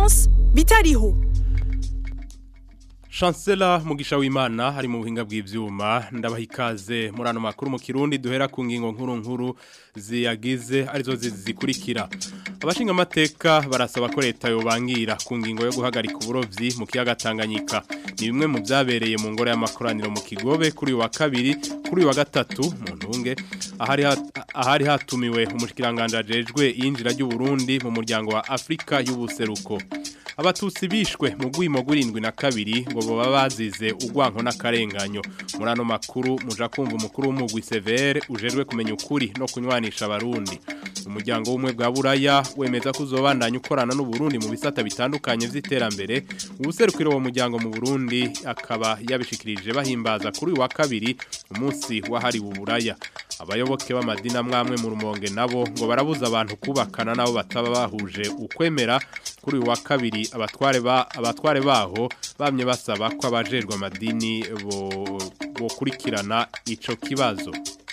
Leonce bitariho Chancellor Mugisha w'Imana hari mu buhinga bw'ivyuma ndabaha ikaze muri ano makuru mu Kirundi duhera ku ngingo nkuru nkuru ziyagize arizo zikurikira abashinga amateka barasaba ko leta yobangira ku ngingo yo guhagarika uburovyi mu kiyaga Tanganyika ni bimwe mu byabereye mu ngoro y'amakoraniro mu Kigobe kuri uyu wa kabiri kuri uyu wa gatatu mu ntunge ahari ahari hatumiwe umushikiranganje ajejwe yinjira ry'u Burundi mu muryango wa Afrika y'ubuseruko abatutsi bishwe mu gwimo gw'irindwi na kabiri ngo baba bazize ugwanko n'akarenganyo muri ano makuru muja kumva umukuru w'umugwi severe ujejwe kumenya ukuri no kunywanisha abarundi umuryango w'umwe bwa buraya wemeza ko uzobandanya ukorana n'uburundi mu bisata bitandukanye vy'iterambere ubuserukiro uwo muryango mu burundi akaba yabishikirije bahimbaza kuri uyu wa kabiri umunsi wahariwe uburaya abayoboke b'amadini amwamwe mu rumonge nabo ngo barabuza abantu kubakana nabo bataba bahuje ukwemera kuri uyu wa kabiri abatware ba abatware baho bamye basaba ko abajerwa amadini bo bokurikirana ico kibazo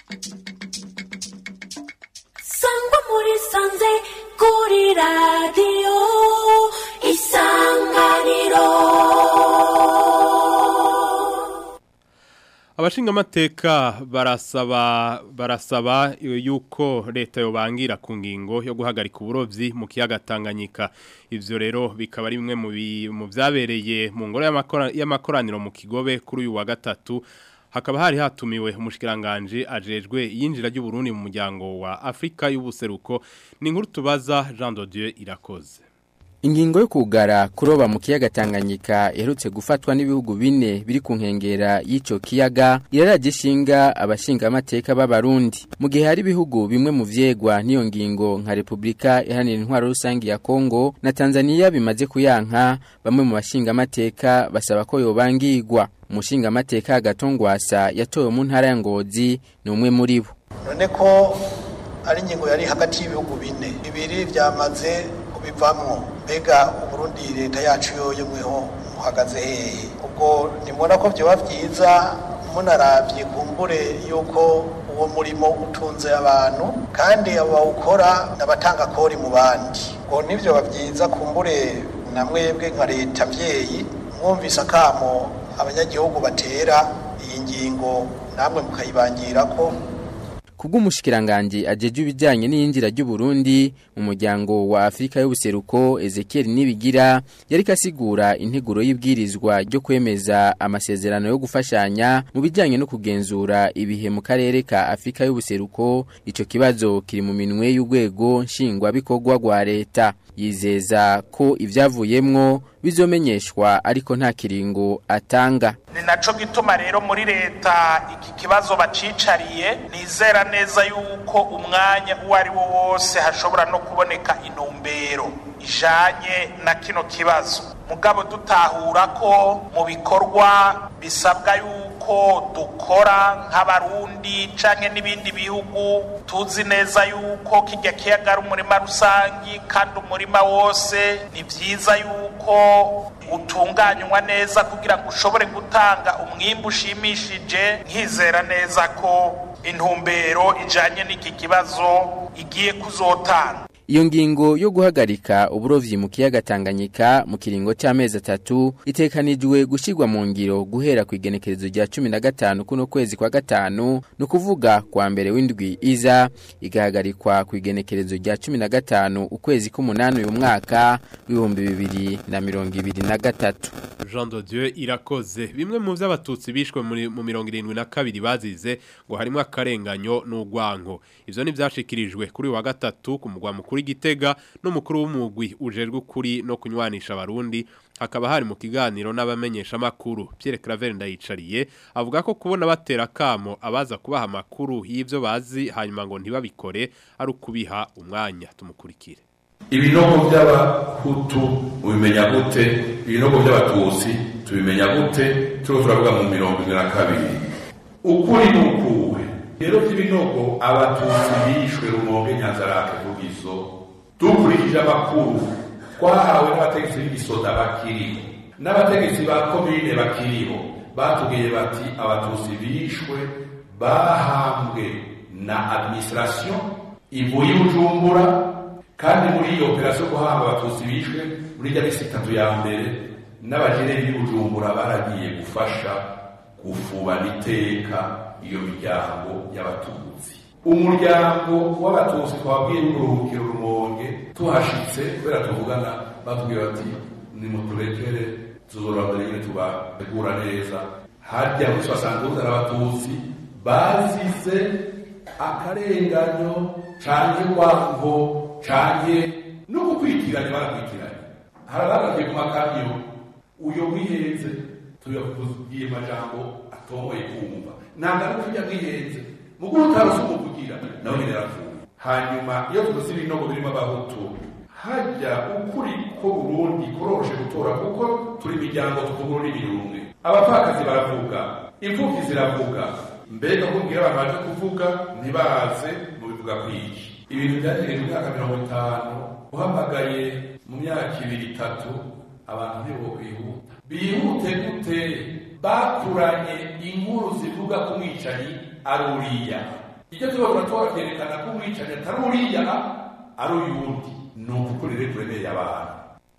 sangwa muri sanze kuri radio isanganiro Abashinga amateka barasaba barasaba yuko leta yobangira ku ngingo yo guhagarika uburovyi mu kiyaga Tanganyika ivyo rero bikaba ari bimwe mu vyabereye mu ngoro y'amakoraniro mu Kigobe kuri uyu wa gatatu hakaba hari hatumiwe umushikiranganje ajejwe yinjira ry'u Burundi mu muryango wa Afrika y'ubuseruko ni inkuru tubaza Jean de Dieu irakoze Ingingo yo kugara kuroba mu kiyaga Tanganyika iherutse gufatwa n'ibihugu bine biri ku nkengera y'ico kiyaga iraragishinga abashinga amateka b'abarundi mu gihe hari ibihugu bimwe mu vyegwa n'iyo ngingo nka Republika iharanira intwaro rusangi ya Kongo na Tanzania bimaze kuyanka bamwe mu bashinga amateka basaba ko yobangirwa umushinga amateka gatongwasa yatowe mu ntara ya Ngozi ni umwe muri bo none ko ari ingingo yari hagati y'ibihugu bine bibiri byamaze kubivamwo mbega uburundi leta yacu yoyo mweho muhagaze hehe ubwo nimubona ko byoba byiza munaravye kumbure yuko uwo murimo utunze abantu kandi abo bawukora n'abatanga kori mu bandi ubwo nivyo bavyiza kumbure na mwebwe nka leta vyeyi mwumvise akamo abanyagihugu batera iyi ngingo namwe mukayibangirako Kubw'umushikiranganje ajeje ibijyanye n'iyinjira ry'u Burundi mu muryango wa Afrika y'ubuseruko Ezekiel Nibigira yari kasigura integuro y'ibwirizwa ryo kwemeza amasezerano yo gufashanya mu bijyanye no kugenzura ibihe mu karere ka Afrika y'ubuseruko ico kibazo kiri mu minwe y'urwego nshingwa bikorwa rwa leta yizeza ko ivyavuyemwo bizomenyeshwa ariko nta kiringo atanga ni naco gituma rero muri leta iki kibazo bacicariye nizera neza yuko umwanya uwo ari wo wose hashobora no kuboneka intumbero ijanye na kino kibazo mugabo dutahura ko mu bikorwa bisabwa yuko dukora nk'abarundi canke n'ibindi bihugu tuzi neza yuko kirya kiyaga ari umurima rusangi kandi umurima wose ni vyiza yuko utunganywa neza kugira ngo ushobore gutanga umwimbu ushimishije nkizera neza ko intumbero ijanye n'iki kibazo igiye kuzotanga Iyo ngingo yo guhagarika uburovyi mu kiyaga Tanganyika mu kiringo cy'amezi atatu itekanijwe gushirwa mu ngiro guhera ku igenekerezo rya 15 kuno kwezi kwa gatanu no kuvuga kwa mbere w'indwi iza igahagarikwa ku igenekerezo rya 15 ukwezi k'umunani uyu mwaka w'ibihumbi bibiri na mirongo ibiri na gatatu Jean de Dieu irakoze bimwe mu vy'abatutsi bishwe muri mu 72 bazize ngo harimo akarenganyo n'ugwanko ivyo ni vyashikirijwe kuri wa gatatu ku mugwa mukuru Gitega n'umukuru w'umugwi ujejwe kuri no kunywanisha abarundi hakaba hari mu kiganiro n'abamenyesha makuru Pierre Claver ndayicariye avuga ko kubona batera kamo abaza kubaha makuru y'ivyo bazi hanyuma ngo ntibabikore ari ukubiha umwanya tumukurikire ibinogo by'abahutu ubimenya gute ibinogo by'abatutsi tubimenya gute turiho turavuga mu mirongo ine na kabiri ukuri ni ukuwe rero by'ibinogo abatutsi bishwe rumonge nyanzarake vugizo dukurikije amakuru twahawe n'abategetsi b'igisoda bakiriho n'abategetsi ba komine bakiriho batubwiye bati abatutsi bishwe bahambwe na administration ivuye i bujumbura kandi muri iyo operasiyo guhamba abatutsi bishwe muri rya misi itatu ya mbere n'abajeneri b'ubujumbura baragiye gufasha gufubana iteka iyo miryango y'abatutsi umuryango w'abatutsi twabwiye uruhukiro rumonge tuhashitse kubera tuvugana batubwira bati nimuturekere tuzorabura nyine tubategura neza harya muri sosanduze n'abatutsi bazize akarenganyo canke rwango canke no gukwitiranya barakwitiranya harabagagiye ku makamyo uyo mwihenze tuyakubwiye amajambo atomoye kumva ntabwo ari ukujya mwihenze muguru utarusi umuvugira nawe nyine yarapfuye hanyuma iyo tuguze ibinogo birimo abahutu hajya ukuri ko burundi kuroshe gutora kuko turi imiryango tuvuga ururimi rumwe abapfakazi baravuga imfubyi ziravuga mbega kumbwira abantu baje kuvuga ntibaze mu bivuga kwiki ibintu byategereje imyaka mirongo itanu uhamagaye mu myaka ibiri itatu abantu ntibo bihuta bihute gute bakuranye inkuru zivuga ko umwicanyi ari uriya icyo tubona tuba byerekana ko umwicanyi atari uriya ari uyundi ni ukukuri rero turemeye abantu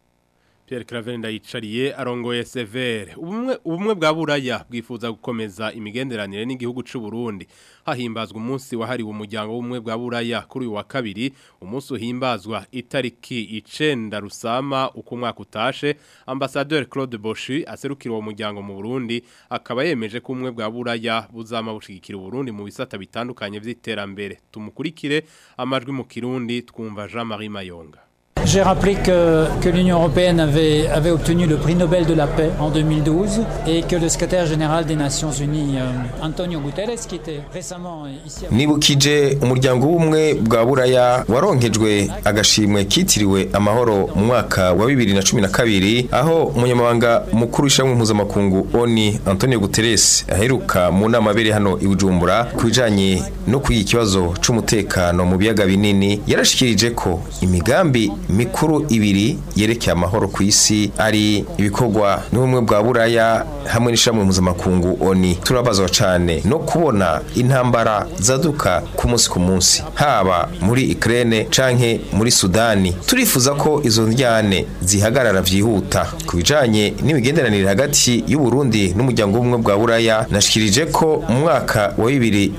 Pierre Claver ndayicariye arongoye severe ubumwe ubumwe bwa buraya bwifuza gukomeza imigenderanire n'igihugu c'u Burundi hahimbazwa umunsi wahariwe umuryango w'ubumwe bwa buraya kuri uyu wa kabiri umunsi uhimbazwa itariki icenda rusama uko umwaka utashe ambassadeur Claude Boshi aserukira uwo muryango mu Burundi akaba yemeje ko ubumwe bwa buraya buzama bushigikira Burundi mu bisata bitandukanye vy'iterambere tumukurikire amajwi mu kirundi twumva Jean-Marie Mayonga J'ai rappelé que, que l'Union européenne avait, avait obtenu le prix Nobel de la paix en 2012 et que le secrétaire général des Nations Unies, euh, Antonio Guterres, qui était récemment ici à nibukije umuryango w'ubumwe bwa buraya waronkejwe agashimwe kitiriwe amahoro mu mwaka wa bibiri na cumi na kabiri aho umunyamabanga mukuru w'ishamwe mpuzamakungu oni antonio guterres aheruka mu nama abereye hano i bujumbura ku bijanye no kwiga ikibazo c'umutekano mu biyaga binini yarashikirije ko imigambi mikuru ibiri yerekeye amahoro ku isi ari ibikorwa n'ubumwe bwa buraya hamwe n'ishamwe mpuzamakungu oni turabazwa cane no kubona intambara zaduka ku munsi ku munsi haba muri Ukraine canke muri Sudani turifuza ko izo njyane zihagarara vyihuta ku bijanye n'imigenderanire hagati y'u Burundi n'umuryango w'ubumwe bwa buraya nashikirije ko mu mwaka wa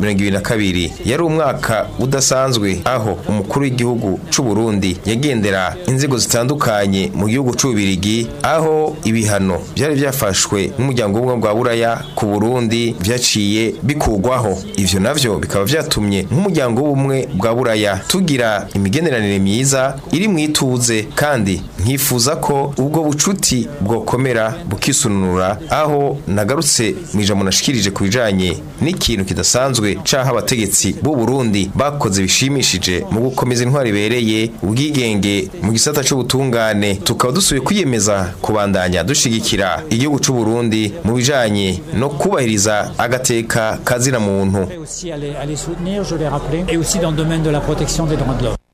2022 yari umwaka udasanzwe aho umukuru w'igihugu c'u Burundi yagendera inzego zitandukanye mu gihugu c'ubirigi aho ibihano byari byafashwe n'umuryango w'ubumwe bwa buraya ku Burundi vyaciye bikugwaho ivyo navyo bikaba vyatumye nk'umuryango w'ubumwe bwa buraya tugira imigenderanire myiza iri mu ituze kandi nkifuza ko ubwo bucuti bwokomera bukisununura aho nagarutse mu ijambo nashikirije ku bijanye n'ikintu kidasanzwe caho abategetsi b'u Burundi bakoze bishimishije mu gukomeza intwari ibereye ubwigenge mu gisata c'ubutungane tukaba dusubiye kwiyemeza kubandanya dushigikira igihugu c'u Burundi mu bijanye no kubahiriza agateka kazina muntu aussi à les, à les soutenir, je l'ai rappelé, et aussi dans le domaine de la protection des droits de l'homme.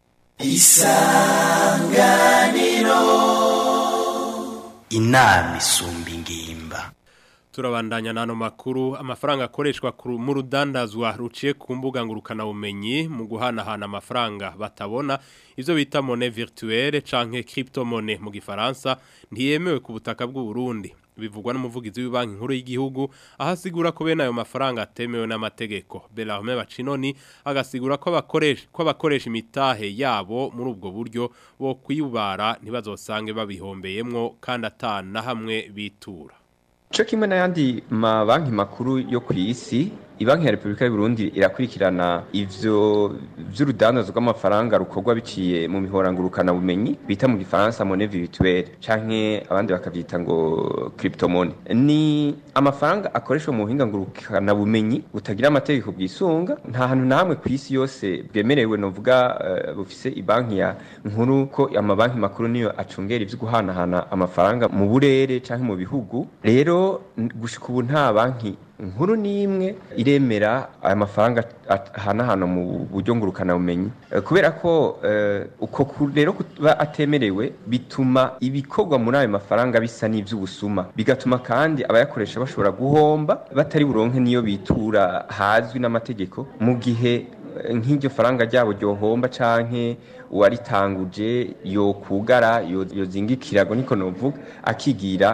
inama isumba ingimba turabandanya n'ano makuru amafaranga akoreshwa ku- mu rudandazwa ruciye ku mbuga ngurukanabumenyi mu guhanahana amafaranga batabona ivyo bita monnaie virtuelle canke cryptomone mu gifaransa ntiyemewe ku butaka bw'u Burundi bivugwa n'umuvugizi w'ibanki nkuru y'igihugu aho asigura ko bene ayo mafaranga atemewe n'amategeko Bellarme Bacinoni agasigura ko abakoresha ko abakoresha imitahe yabo muri ubwo buryo bo kwiyubara ntibazosange babihombeyemwo kandi atana hamwe bitura Cyo kimwe n'ayandi mabanki makuru yo ku isi ibanki ya Repubulika y'u Burundi irakurikirana ivyo vy'urudandazo rw'amafaranga rukorwa biciye mu mihorangurukana bumenyi bita mu gifaransa monnaie virtuelle canke abandi bakavyita ngo cryptomone ni amafaranga akoreshwa mu buhinga ngurukana bumenyi butagira amategeko bwisunga nta hantu namwe ku isi yose bwemerewe novuga uh, bufise ibanki ya nkuru ko amabanki makuru niyo acungera ivyo guhanahana amafaranga mu burere canke mu bihugu rero n- gushika ubu nta banki nkuru n'imwe iremera aya mafaranga ahanahana mu buryo ngurukana bumenyi Eh, kubera ko eh, uko ku- rero kuba atemerewe bituma ibikorwa muri ayo mafaranga bisa n'ivy'ubusuma bigatuma kandi abayakoresha bashobora guhomba batari buronke niyo bitura hazwi n'amategeko mu gihe eh, nk'iryo faranga ryabo ryohomba canke uwaritanguje yokugara yo- yozingikirago niko novuga akigira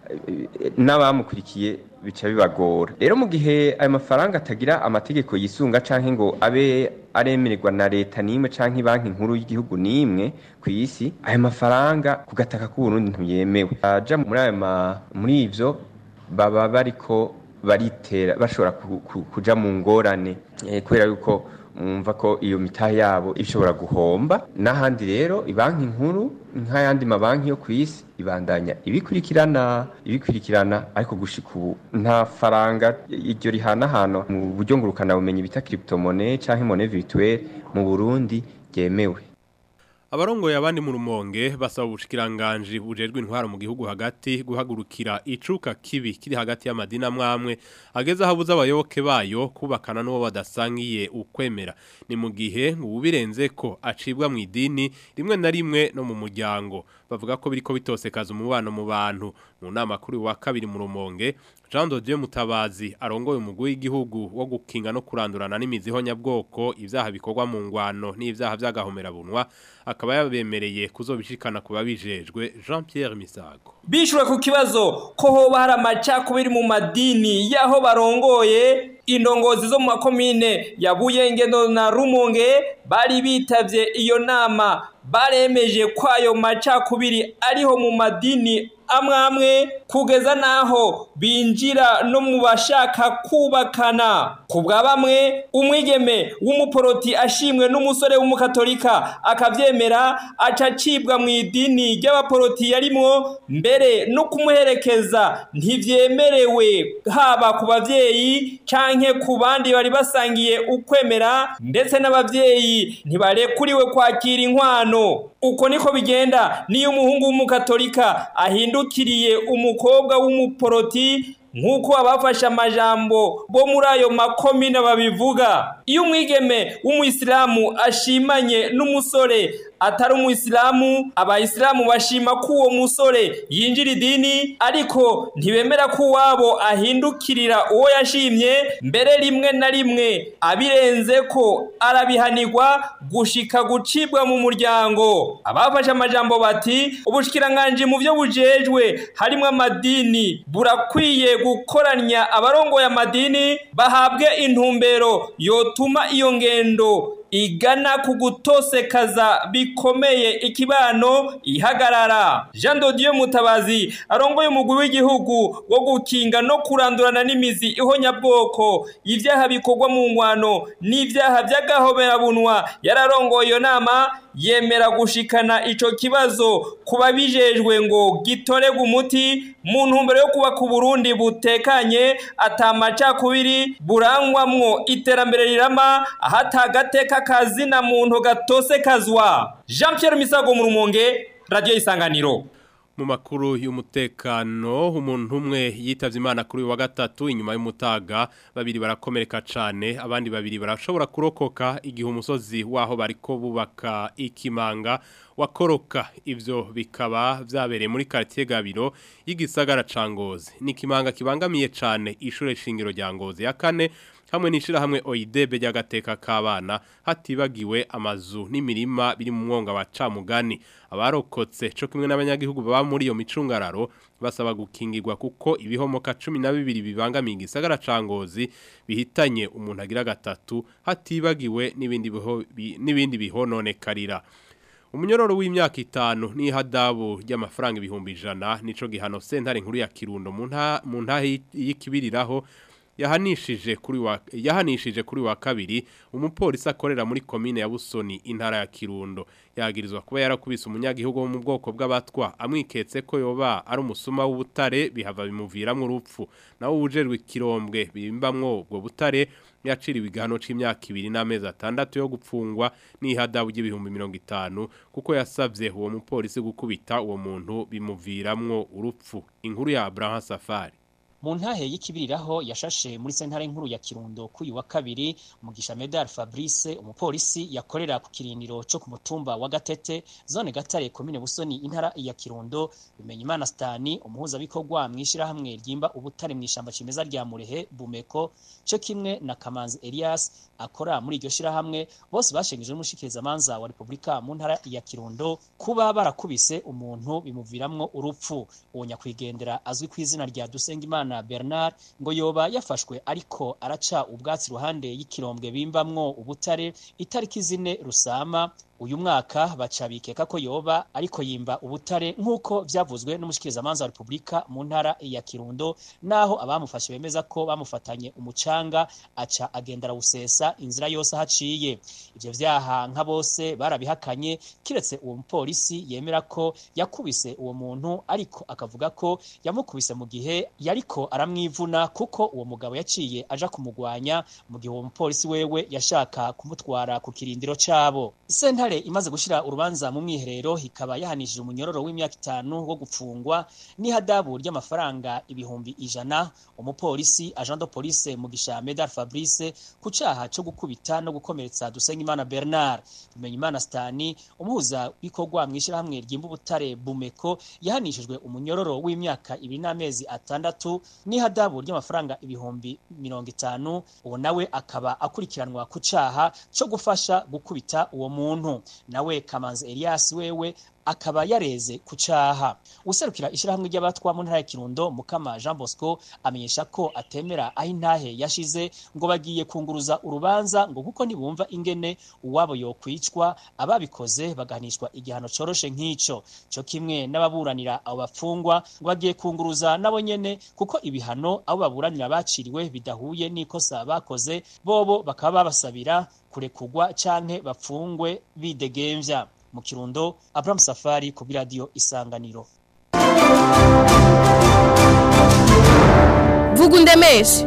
eh, n'abamukurikiye bica bibagora rero mu gihe ayo mafaranga atagira amategeko yisunga canke ngo abe aremererwa na leta n'imwe canke banki nkuru y'igihugu n'imwe ku isi ayo mafaranga ku gataka k'uburundi ntiyemewe aja muri ayo ma- muri ivyo baba bariko baritera bashobora ku- ku- kuja mu ngorane eh, kubera yuko mwumva ko iyo mitahe yabo ishobora guhomba n'ahandi rero ibanki nkuru nk'ayandi mabanki yo ku isi ibandanya ibikurikirana ibikurikirana ariko gushika ubu nta faranga iryo rihanahano mu buryo ngurukana bumenyi bita cryptomone canke monnaie virtuelle mu Burundi ryemewe Abarongoye abandi mu rumonge basaba ubushikiranganje bujejwe intwaro mu gihugu hagati guhagurukira icuka kibi kiri hagati y'amadini amwamwe ageze ahabuza abayoboke bayo kubakana n'uwo badasangiye ukwemera ni mu gihe ngo ubirenze ko acibwa mu idini rimwe na rimwe no mu muryango bavuga ko biriko bitosekaza umubano mu bantu mu nama kuri wa kabiri mu rumonge Jean de Dieu Mutabazi arongoye umugwi w'igihugu wo gukinga no kurandurana n'imiziho nyabwoko ivyaha bikorwa mu ngwano n'ivyaha vy'agahomera bunwa akaba yabemereye kuzobishikana kuba bijejwe Jean Pierre Misago bishwe ku kibazo ko hoba hari amacakubiri mu madini y'aho barongoye indongozi zo mu makomine ya buyengendo na rumonge bari bitavye iyo nama baremeje ko ayo macakubiri ariho mu madini amwe amwe kugeza n'aho binjira no mu bashaka kubakana ku bwa bamwe umwigeme w'umuporoti ashimwe n'umusore w'umukatolika akavyemera aca acibwa mu idini ry'abaporoti yarimwo mbere no kumuherekeza ntivyemerewe haba ku bavyeyi canke ku bandi bari basangiye ukwemera ndetse n'abavyeyi ntibarekuriwe kwakira inkwano uko niko bigenda niyo umuhungu w'umukatolika ahindukiriye umukobwa w'umuporoti nk'uko abafashe amajambo bo muri ayo makomine babivuga iyo umwigeme w'umuyisilamu ashimanye n'umusore atari umuyisilamu abayisilamu bashima ko uwo musore yinjira idini ariko ntibemera ko uwabo ahindukirira uwo yashimye mbere rimwe na rimwe abirenze ko arabihanirwa gushika gucibwa mu muryango abafashe amajambo bati ubushikiranganji mu byo bujejwe harimo amadini burakwiye gukoranya abarongoye amadini bahabwe intumbero yotuma iyo ngendo igana ku gutosekaza bikomeye ikibano ihagarara jean dodiyo mutabazi arongoye umugwi w'igihugu wo gukinga no kurandurana n'imizi ihonyabwoko ibyaha bikorwa mu ngwano n'ibyaha by'agahoberabunwa yararongoye iyo nama yemera gushikana ico kibazo ku babijejwe ngo gitorerwe umuti mu ntumbero yo kubaka uburundi butekanye atamacakubiri burangwamwo iterambere rirama ahatagateka kazina muntu gatose kazwa jean pierre misago mu rumonge radiyo isanganiro mu makuru y'umutekano umuntu umwe yitavye imana kuri uyu wa gatatu inyuma y'umutaga babiri barakomereka cane abandi babiri barashobora kurokoka igihe umusozi waho bariko bubaka ikimanga wakoroka ivyo bikaba vyabereye muri quartier Gabiro y'igisagara ca Ngozi ni ikimanga kibangamiye cane ishure shingiro rya Ngozi ya kane hamwe n'ishira hamwe oidebe ry'agateka k'abana hatibagiwe amazu n'imirima biri mu mwonga wa camugani abarokotse co kimwe n'abanyagihugu baba muri iyo micungararo basaba gukingirwa kuko ibihomoka 12 bibangamiye igisagara ca Ngozi bihitanye umuntu agira gatatu hatibagiwe n'ibindi biho bi- n'ibindi bihononekarira Umunyororo w'imyaka itanu ni hadabu ry'amafaranga ibihumbi ijana nico gihano sentare nkuru ya Kirundo mu nta mu ntahe y'ikibiriraho yahanishije kuri wa yahanishije kuri wa kabiri umupolisi akorera muri commune ya Busoni intara ya Kirundo yagirizwa kuba yarakubise umunyagihugu wo mu bwoko bw'abatwa amwiketse ko yoba ari umusuma w'ubutare bihava bimuviramwo urupfu nawo ujerwe kirombwe bimbamwo ubwo butare yaciriwe igihano c'imyaka ibiri n'amezi atandatu yo gupfungwa n'ihadabu ry'ibihumbi mirongo itanu kuko yasavye uwo mupolisi gukubita uwo muntu bimuviramwo urupfu inkuru ya Abraham Safari mu ntahe y'ikibiriraho yashashe muri sentare nkuru ya Kirundo kuyu wa kabiri mugisha Medal Fabrice umupolisi yakorera ku kirindiro cyo ku mutumba wa Gatete zone Gatare komine Busoni intara ya Kirundo bimenya Imana Stani umuhuza bikorwa mwishira hamwe ryimba ubutare mwishamba cimeza rya Murehe Bumeko cyo kimwe na Kamanzi Elias akora muri iryo shira hamwe bose bashengejwe n'umushikiriza manza wa Republika mu ntara ya Kirundo kuba barakubise umuntu bimuviramwo urupfu uwo nyakwigendera azwi ku izina rya Dusengimana Bernard ngo yoba yafashwe ariko araca ubwatsi ruhande y'ikirombwe bimbamwo ubutare itariki zine rusama uyu mwaka baca bikeka ko yoba ariko yimba ubutare nk'uko vyavuzwe n'umushikirizamanza wa Republika mu ntara ya Kirundo naho abamufashe bemeza ko bamufatanye umucanga aca agenda arawusesa inzira yose haciye ivyo vyaha nka bose barabihakanye kiretse uwo mupolisi yemera ko yakubise uwo muntu ariko akavuga ko yamukubise mu gihe yariko aramwivuna kuko uwo mugabo yaciye aja kumugwanya mu gihe uwo mupolisi wewe yashaka kumutwara ku kirindiro cabo sentare imaze gushira urubanza mu mwiherero ikaba yahanishije umunyororo w'imyaka itanu wo gupfungwa n'ihadabu ry'amafaranga ibihumbi ijana umupolisi agent de police mugisha Medal Fabrice ku caha co gukubita no gukomeretsa Dusengimana Bernard Bimenyimana Stani umuhuza bikorwa mwishira hamwe ryimba ubutare Bumeko yahanishijwe umunyororo w'imyaka ibiri n'amezi atandatu n'ihadabu ry'amafaranga ibihumbi mirongo itanu uwo nawe akaba akurikiranwa ku caha co gufasha gukubita uwo muntu nawe Kamanzi Elias wewe akaba yareze ku caha userukira ishirahamwe ry'abatwa mu ntara ya Kirundo Mukama Jean Bosco amenyesha ko atemera aho intahe yashize ngo bagiye kunguruza urubanza ngo kuko nibumva ingene uwabo yokwicwa ababikoze bagahanishwa igihano coroshe nk'ico cyo kimwe n'ababuranira abo bafungwa ngo bagiye kunguruza nabo nyene kuko ibihano abo baburanira baciriwe bidahuye n'ikosa bakoze bobo bakaba babasabira kurekugwa canke bapfungwe bidegemvya mu kirundo Abraham Safari ku radio Isanganiro vuga undemeshe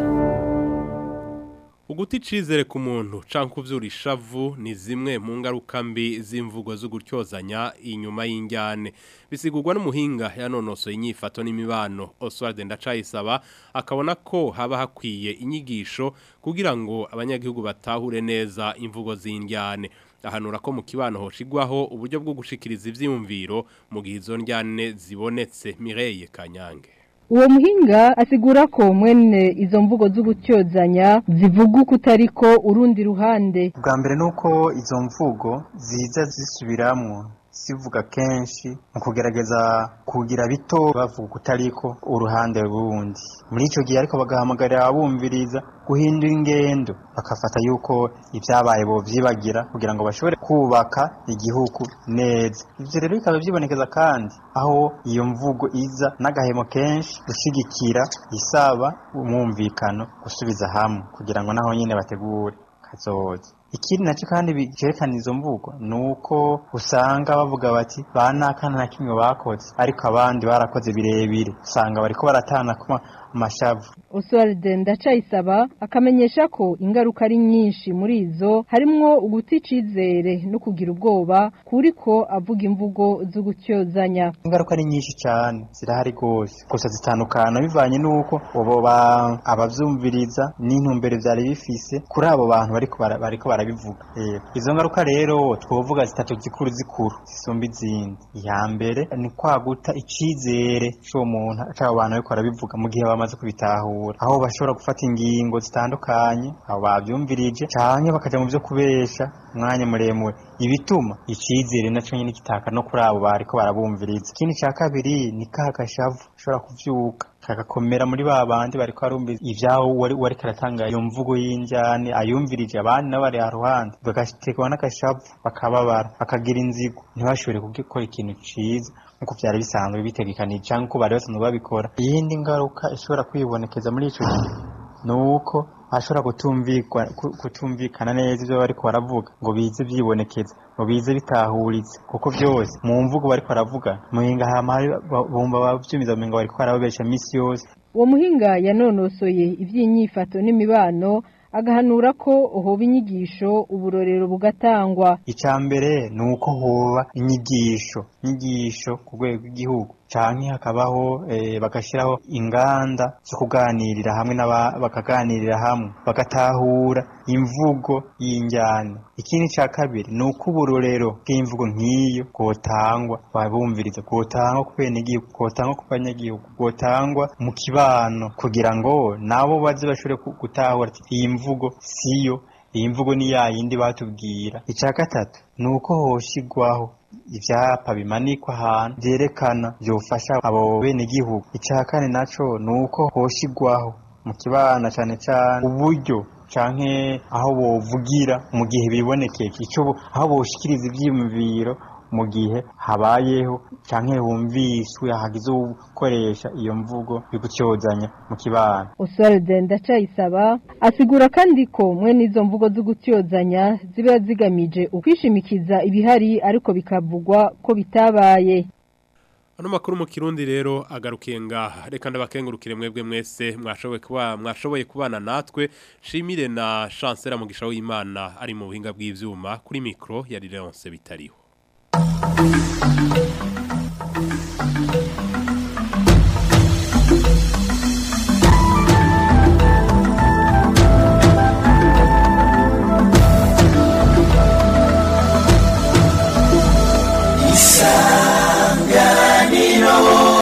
uguti icizere ku muntu canke kuvyura ishavu ni zimwe mu ngaruka mbi z'imvugo zo gutyozanya inyuma y'injyane bisigurwa n'umuhinga yanonosoye inyifato n'imibano Oswald Ndacayisaba akabona ko haba hakwiye inyigisho kugira ngo abanyagihugu batahure neza imvugo z'injyane ahanura ko mu kibano hoshigwaho uburyo bwo gushikiriza ivyiyumviro mu gihe izo njyane zibonetse Mireille Kanyange uwo muhinga asigura ko mwene izo mvugo z'ugutyozanya zivuga uko utariko urundi ruhande bwa mbere ni uko izo mvugo ziza zisubiramwo zivuga kenshi mu kugerageza kugira bito bavuga utariko uruhande rundi muri icyo gihe ariko bagahamagarira abumviriza guhindura ingendo bakafata yuko ibyabaye bo byibagira kugira ngo bashobore kubaka igihugu neza ibyo rero bikaba byibonekeza kandi aho iyo mvugo iza n'agahemo kenshi gushyigikira isaba umwumvikano gusubiza hamwe kugira ngo naho nyine bategure kazoza ikindi nacyo kandi bikerekana izo mvugo ni uko usanga bavuga bati ba nakana na kimwe bakoze ariko abandi barakoze birebire usanga bariko baratana ku mashavu Oswald Ndacayisaba akamenyesha ko ingaruka ari nyinshi muri izo harimwo uguti icizere no kugira ubwoba kuriko avuga imvugo zo gutyozanya ingaruka ari nyinshi cyane zirahari rwose gusa zitandukana bivanye n'uko ubo abavyumviriza n'intumbero vyari bifise kuri abo bantu bariko bariko barabivuga izo ngaruka rero twovuga zitatu zikuru zikuru zisumba izindi iya mbere ni kwaguta icizere c'uwo muntu c'abo bantu bariko barabivuga mu gihe bamaze kubitahura aho bashobora gufata ingingo zitandukanye abo bavyumvirije canke bakaja mu vyo kubesha umwanya muremure ibituma icizere naco nyene kitaka no kuri abo bariko barabumviriza ikindi ca kabiri ni ka gashavu ushobora kuvyuka kagakomera muri ba bandi bariko barumviriza ivyaho wari wariko aratanga iyo mvugo y'injyane ayumvirije abandi nabo bari haruhande bagatekwa n'agashavu bakababara bakagira inzigo ntibashobore gukora ikintu ciza nkuko vyari bisanzwe bitegekanije canke uko bari basanzwe babikora iyindi ngaruka ishobora kwibonekeza muri ico gihe ni uko ashobora kutumvikana neza ibyo bariko baravuga ngo bize byibonekeza ngo bize bitahuritse kuko byose mu mvugo bariko baravuga muhinga bumva bavyumiza muhinga bariko barababesha misi yose uwo muhinga yanonosoye ivy'inyifato n'imibano agahanura ko hoba inyigisho uburorero bugatangwa icya mbere ni uko hoba inyigisho inyigisho ku rwego rw'igihugu canke hakabaho eh, bagashiraho inganda zo kuganirira hamwe n'aba bakaganirira hamwe bagatahura imvugo y'injyana ikindi ca kabiri ni uko uburorero bw'imvugo nk'iyo bwotangwa babumviriza bwotangwa ku benegihugu bwotangwa ku banyagihugu bwotangwa mu kibano kugira ngo nabo baze bashobore ku- gutahura ati iyi mvugo siyo iyi mvugo ni ya yindi batubwira icya gatatu ni uko hoshigwaho ivyapa bimanikwa ahantu vyerekana vyofasha abo benegihugu icya kane naco ni uko hoshigwaho mu kibana cane cane uburyo canke aho bovugira mu gihe bibonekeye ico bo- aho boshikiriza ivyiyumviro mu gihe habayeho canke humviswe hagize ukoresha iyo mvugo yo gutyozanya mu kibano Oswald Ndacayisaba asigura kandi ko mwene izo mvugo zo gutyozanya ziba zigamije ukwishimikiza ibihari ariko bikavugwa ko bitabaye Ano makuru mu kirundi rero agarukiye ngaha reka ndabakengurukire mwebwe mwese mwashoboye kuba mwashoboye kubana natwe shimire na chancellor mugisha w'Imana ari mu buhinga bw'ivyuma kuri micro yari Leonce bitariho